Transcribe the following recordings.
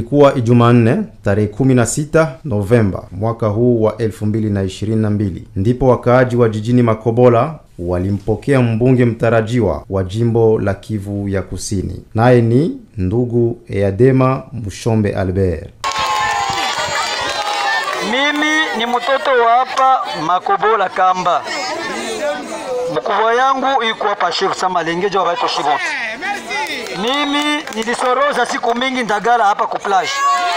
Ilikuwa Ijumanne tarehe 16 Novemba mwaka huu wa 2022 ndipo wakaaji wa jijini Makobola walimpokea mbunge mtarajiwa wa jimbo la Kivu ya Kusini, naye ni ndugu Eadema Mushombe Albert. Mimi ni mtoto wa hapa Makobola Kamba. Mkubwa yangu iko hapa Sheikh Samalengejo wabaito Shiboti. Mimi nilisoroza siku mingi ndagala hapa ku plage.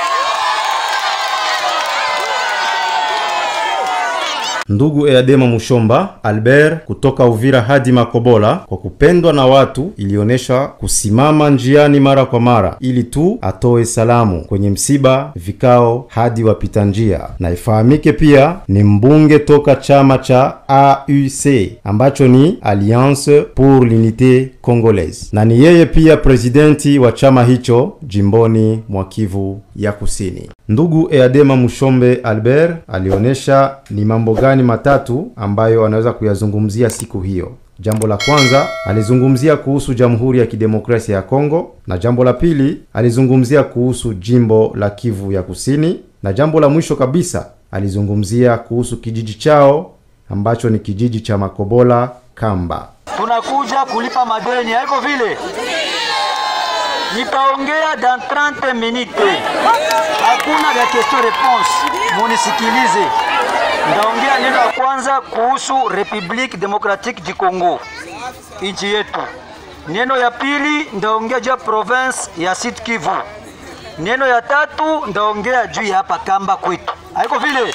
Ndugu Eadema Mushomba Albert kutoka Uvira hadi Makobola kwa kupendwa na watu, ilionyesha kusimama njiani mara kwa mara ili tu atoe salamu kwenye msiba, vikao hadi wapita njia. Na ifahamike pia ni mbunge toka chama cha AUC ambacho ni Alliance pour l'Unité Congolaise, na ni yeye pia presidenti wa chama hicho jimboni mwa Kivu ya Kusini. Ndugu Eadema Mushombe Albert alionyesha ni mambo gani matatu ambayo anaweza kuyazungumzia siku hiyo. Jambo la kwanza alizungumzia kuhusu Jamhuri ya Kidemokrasia ya Kongo, na jambo la pili alizungumzia kuhusu jimbo la Kivu ya Kusini, na jambo la mwisho kabisa alizungumzia kuhusu kijiji chao ambacho ni kijiji cha Makobola Kamba. Tunakuja kulipa madeni, haiko vile? Nitaongea dans 30 minutes. Hakuna vya question réponse. Munisikilize. Ndaongea neno la kwanza kuhusu Republique Democratique du Congo, nchi yetu. Neno ya pili ndaongea juu ya province ya Sud Kivu. Neno ya tatu ndaongea juu ya hapa Kamba kwetu. Haiko vile?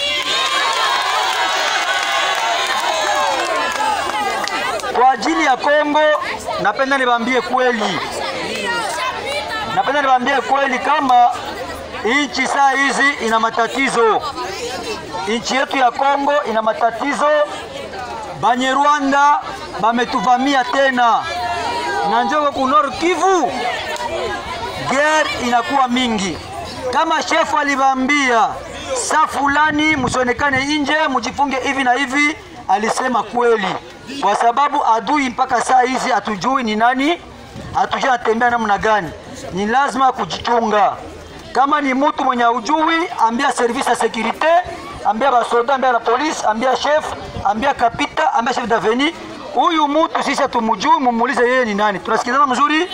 Kwa ajili ya Kongo, napenda niwaambie kweli, napenda niwaambie kweli kama nchi saa hizi ina matatizo. Nchi yetu ya Kongo ina matatizo. Banyarwanda bametuvamia tena, na njoko ku Nord Kivu guerre inakuwa mingi. Kama shefu alivambia saa fulani msionekane nje, mjifunge hivi na hivi, alisema kweli, kwa sababu adui mpaka saa hizi hatujui ni nani, hatujui anatembea namna gani. Ni lazima kujichunga. Kama ni mtu mwenye ujui, ambia service ya securite, ambia basoda, ambia la polisi, ambia chef, ambia kapita, ambia chef daveni. Huyu mtu sisi hatumjui, mumuulize yeye ni nani. Tunasikilizana mzuri?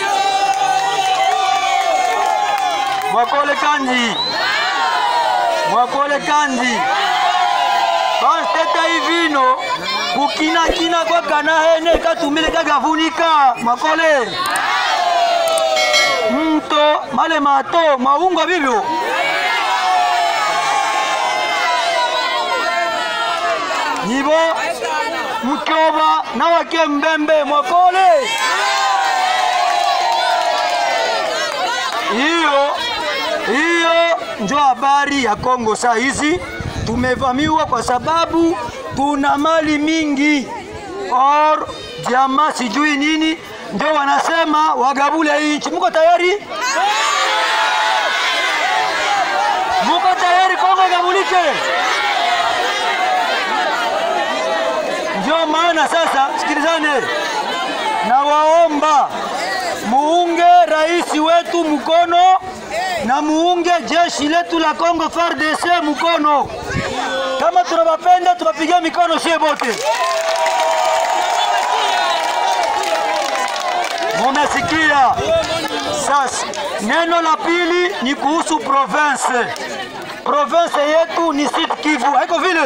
Mwakole kanji, mwakole kanji banteta ivino kukinakina kwa kana hene katumile kagavunika mwakole mto male mato maungo vivyo nibo mkyoba na wake mbembe mwakole hiyo hiyo njo habari ya Kongo saa hizi. Tumevamiwa kwa sababu tuna mali mingi or jamaa sijui nini, ndio wanasema wagabule hii nchi. Mko tayari? Muko tayari Kongo igabulike? Ndio maana sasa, sikilizane, nawaomba muunge rais wetu mkono na muunge jeshi letu la Kongo FARDC mkono. Kama tunawapenda tuwapigie mikono sie bote. Mumesikia? Sasa neno la pili ni kuhusu province. Province yetu ni Sud Kivu, haiko vile?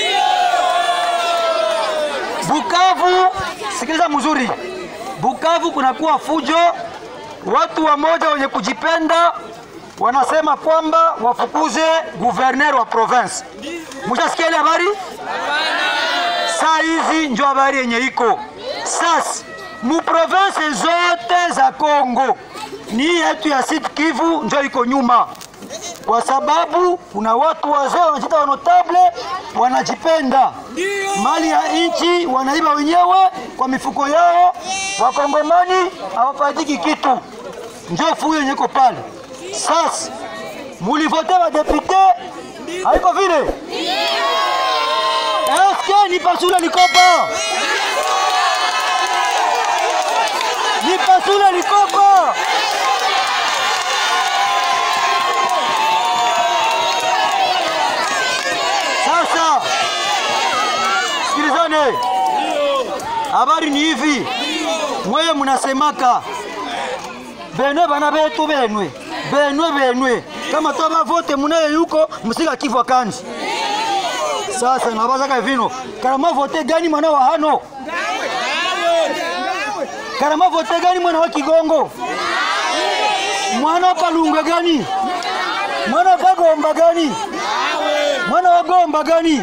Bukavu, sikiliza mzuri. Bukavu kunakuwa fujo, watu wamoja wenye kujipenda wanasema kwamba wafukuze guverner wa province. Mshasikia ile habari? Saa hizi ndio habari yenye iko sasa. Mu province zote za Kongo ni yetu ya Sud Kivu ndio iko nyuma, kwa sababu kuna watu wazee wanajiita wanotable, wanajipenda mali ya nchi wanaiba wenyewe kwa mifuko yao. Wakongomani hawafaidiki kitu, ndio fuyo yenye iko pale. Sasa mulivote badepute, haiko vile? Eske ni pasule likopa? Ni pasule likopa? habari ni hivi, mweye munasemaka benwe bana betu benwe benwe benwe kama toba vote munaye yuko musika kifwa kanji sasa nabazaka vino karama vote gani mwana wa hano karama vote gani mwana wa kigongo mwana wa kalunga gani mwana wa kagomba gani mwana wa gomba gani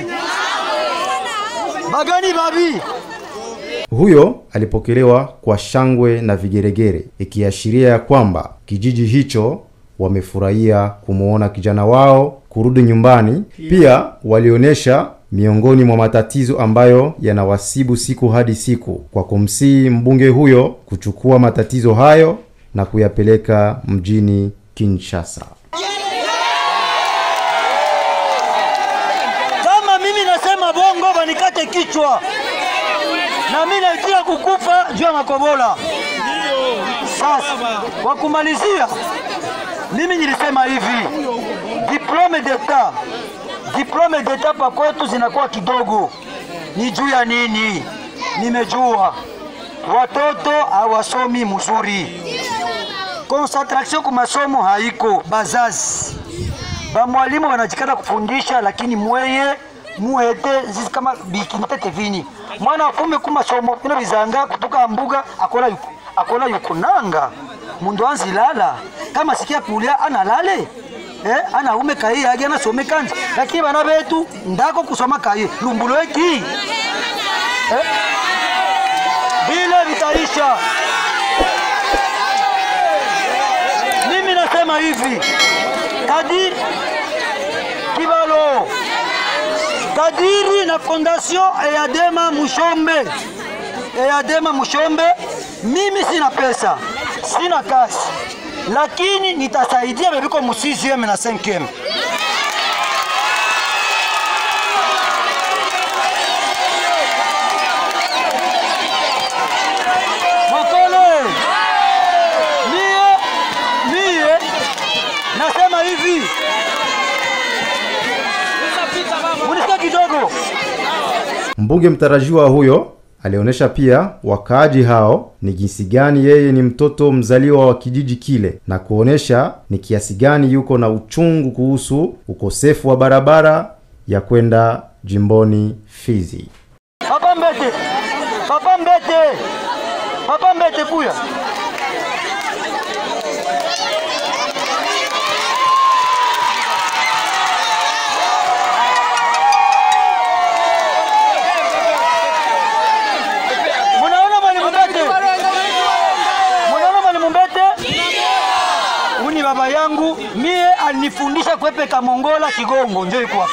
bagani babi Huyo alipokelewa kwa shangwe na vigeregere, ikiashiria ya kwamba kijiji hicho wamefurahia kumwona kijana wao kurudi nyumbani. Pia walionyesha miongoni mwa matatizo ambayo yanawasibu siku hadi siku, kwa kumsihi mbunge huyo kuchukua matatizo hayo na kuyapeleka mjini Kinshasa. kama mimi nasema bongo banikate kichwa na mimi naitia kukufa juu ya makobola. Sasa kwa kumalizia, mimi nilisema hivi, diplome d'etat diplome d'etat pa kwetu zinakuwa kidogo. Ni juu ya nini? Nimejua watoto hawasomi mzuri, concentration kwa masomo haiko, bazazi bamwalimu wanajikana kufundisha, lakini mweye muhete zizi kama bikinitete vini mwana afume kuma somo bino bizanga kutoka mbuga akola yuko akola yuko nanga mundu anzilala kama sikia kulia analale eh, anaume kai yake anasome kanji, lakini bana betu ndako kusoma kai lumbulo eki eh, vile vitaisha. Mimi nasema hivi kadiri kibalo kadiri na fondation Eyadema Mushombe Eyadema Mushombe, mimi sina pesa, sina kazi, lakini nitasaidia bebiko mu 6e na 5e. Makole, mie mie nasema hivi, munisikia kidogo Mbunge mtarajiwa huyo alionyesha pia wakaaji hao ni jinsi gani yeye ni mtoto mzaliwa wa kijiji kile na kuonyesha ni kiasi gani yuko na uchungu kuhusu ukosefu wa barabara ya kwenda jimboni Fizi. Papa Mbete, Papa Mbete, Papa Mbete kuya. Munaona mwalimu Mbete? Munaona mwalimu Mbete? Huyu ni baba yangu, mie alinifundisha kwepeka Mongola Kigongo, njo iko hapa.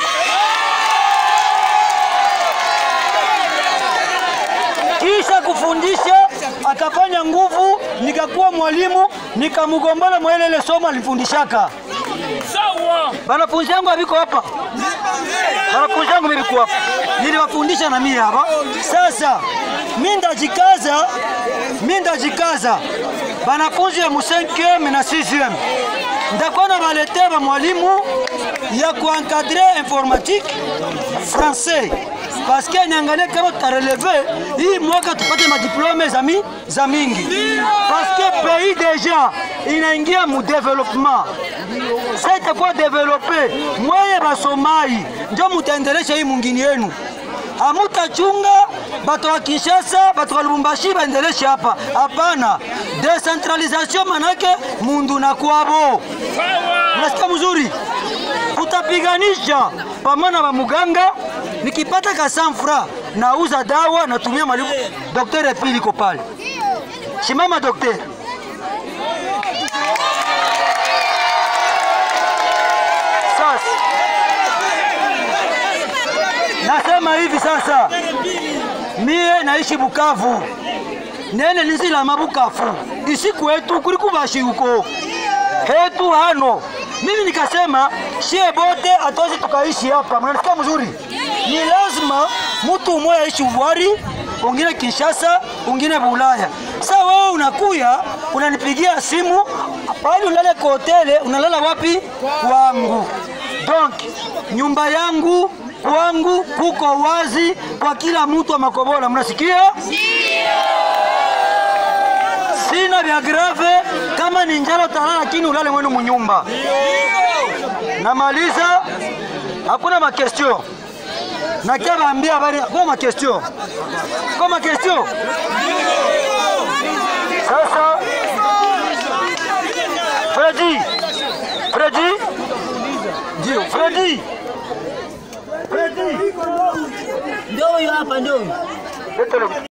kisha kufundisha akafanya nguvu, nikakuwa mwalimu, nikamgombana mwa ile ile somo alifundishaka. Banafunzi yangu abiko hapa, banafunzi yangu biko hapa, niliwafundisha na mimi hapa. Sasa mimi ndajikaza, mimi ndajikaza, banafunzi ya mu 5e na 6e ndakuwa na balete ba mwalimu ya kuencadre informatique français parce que niangalie kama tutareleve hii mwaka tupate madiplome za, mi, za mingi parce que pays deja inaingia mu development sa itakuwa develope mweye basomai njo mutaendelesha hii mungini yenu hamutachunga bato wa Kinshasa, bato wa Lubumbashi baendeleshe hapa. Hapana, decentralisation manake mundu na kwabo. Unasikia mzuri? Tutapiganisha pamoja na muganga, nikipata kasanfra nauza dawa, natumia malipo. Daktari Epili iko pale, simama daktari. Sasa nasema hivi sasa, mie naishi Bukavu, nene nizilama Bukavu isi kwetu kuli kubashi huko hetu hano. Mimi nikasema shie bote atozi tukaishi hapa, mnanisikia mzuri? Ni lazima mtu mmoja aishi Ubwari, ungine Kinshasa, ungine Bulaya. Sasa wewe unakuya unanipigia simu pale, unalala kwa hoteli, unalala wapi? Kwangu. Donc nyumba yangu kwangu kuko wazi kwa kila mtu wa Makobola, mnasikia? ya grave, kama ni njala utalala, lakini ulale mwenu munyumba. Namaliza, hakuna makestio nakia baambia habari, hakuna makestio, kwa makestio sasa. Fredi, Fredi, ndio Fredi, Fredi, Ndio huyo hapa, ndio huyo. leta